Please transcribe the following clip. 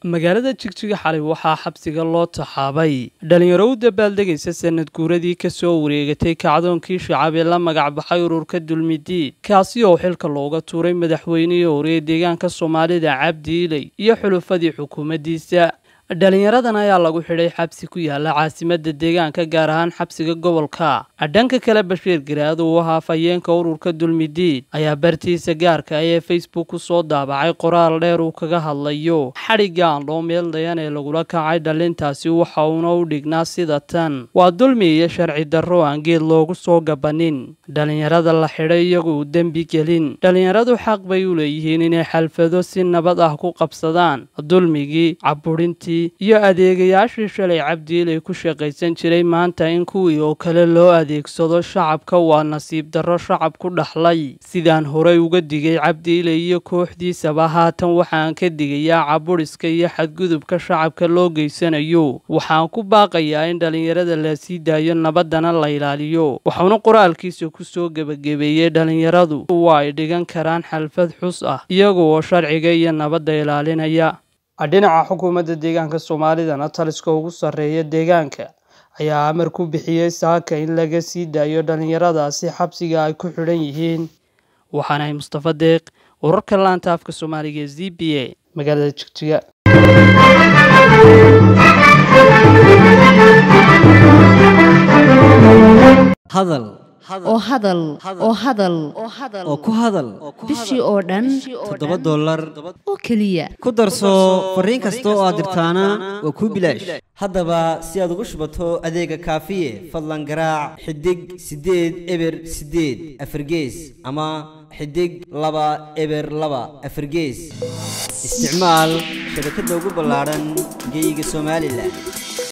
magaalada jigjiga xalay waxaa xabsiga loo taxaabay dhalinyaro u dabaaldegaysa sanad guuradii kasoo wareegatay kacdoonkii shacab ee la magac baxay ururka dulmidiid kaasi oo xilka looga tuuray madaxweynihii hore ee deegaanka soomaalida cabdi iley iyo xulufadii xukuumaddiisa dhalinyaradan ayaa lagu xidhay xabsi ku yaala caasimada deegaanka gaar ahaan xabsiga gobolka dhanka kale bashiir garaad uu ahaa fayeenka ururka dulmidiid ayaa bartiisa gaarka ah ee facebook ku soo daabacay qoraal dheer uu kaga hadlayo xadhigga aan loo meeldayan ee lagula kacay dhalintaasi waxa uuna u dhignaa sida tan waa dulmi iyo sharci darro aan geed loogu soo gabanin dhalinyarada la xidhay iyagu u dembi gelin dhalinyaradu xaq bay u leeyihiin inay xalfado si nabad ah ku qabsadaan dulmigii caburintii iyo adeegayaashii shalay cabdiilay ku shaqaysan jiray maanta in kuwii oo kale loo adeegsado shacabka waa nasiib darro shacab ku dhaxlay sidaan horey uga digay cabdiilay iyo kooxdiisaba haatan waxaan ka digayaa caburiska iyo xadgudubka shacabka loo geysanayo waxaan ku baaqayaa in dhalinyarada la sii daayo nabaddana la ilaaliyo waxauna qoraalkiisa ku soo gebagabeeyey dhalinyaradu waa ay dhigan karaan xalfad xus ah iyaga oo sharciga iyo nabadda ilaalinaya dhinaca xukuumadda deegaanka soomaalidana taliska ugu sarreeya deegaanka ayaa amar ku bixiyey saaka in laga sii daayo dhalinyaradaasi xabsiga ay ku xidhan yihiin waxaanahay mustafa deeq wararka laanta afka soomaaliga ee z b a magaalada jigjiga hadal oo hadal oo hadal oo ku hadal bishii oo dhan toddoba dollar oo keliya ku darso fariin kasta oo aad dirtaana waa kuu bilaash haddaba si aad ugu shubato adeega kaafiye fadlan garaac xidig siddeed eber siddeed afargees ama xidig laba eber laba afargees isticmaal shabakadda ugu ballaadhan geyga somalilan